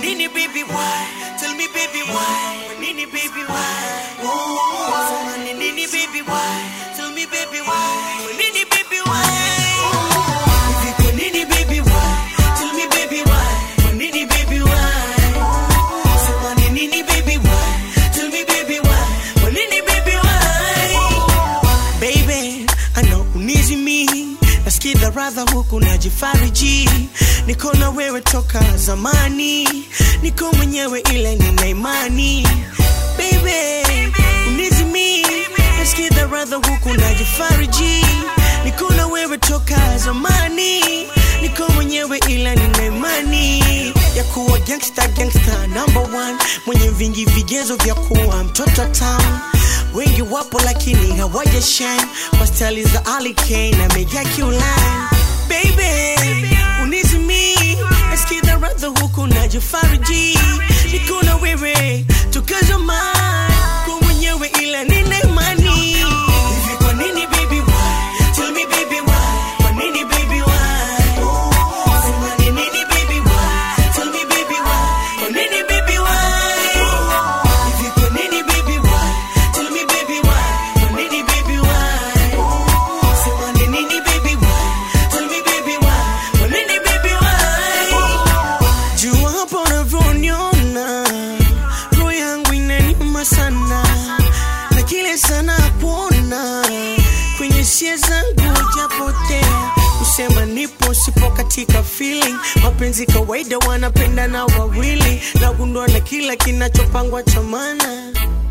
nini baby why? Tell me baby why? Kwa nini baby why? Oh, sema ni nini baby why? Tell me baby why? Kwa nini baby why? Hivi kwa nini baby why? Tell me baby why? Kwa nini baby why? Sema ni nini baby why? Tell me baby why? Kwa nini baby why? Baby, I know unizi mi nasikiza radha huku najifariji niko na wewe toka zamani niko mwenyewe ile nina imani Baby, unizi mi nasikiza radha huku najifariji niko na wewe toka zamani niko mwenyewe ila nina imani ya kuwa gangsta gangsta number one mwenye vingi vigezo vya kuwa mtoto town wengi wapo lakini hawaja shine kwa stali za Ali Kane na Mega Q-Line baby unizimi nasikiza radha huku najifariji niko na wewe toka zamani kwa mwenyewe ila nina imani hivi kwa nini baby why tell me baby why kwa nini baby why sema ni nini baby why tell me baby why kwa nini baby why hivi kwa nini baby why tell me baby why kwa nini baby why sema ni nini baby why tell me baby why kwa nini baby why jua hapo unavyoniona roho yangu inaniuma sana na kile sana kuona kwenye sia zangu japotea kusema nipo sipo katika feeling mapenzi kawaida wanapenda na wawili nagundua na kila kinachopangwa cha maana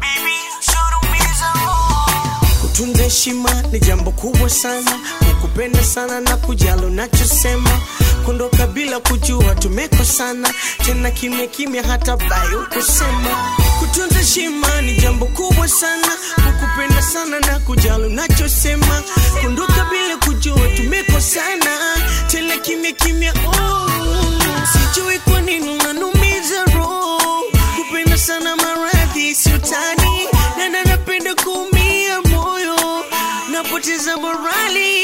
kutunza heshima ni jambo kubwa sana kukupenda sana na kujalo nachosema kuondoka bila kujua tumekosana tena kimya kimya hata bayo kusema kutunza heshima ni jambo kubwa sana kukupenda sana na kujalo nachosema kuondoka bila kujua tumekosana tena kimya kimya oh. sijui kwa nini unanumiza roho kupenda sana maradhi siutani na napenda kuumia moyo napoteza morali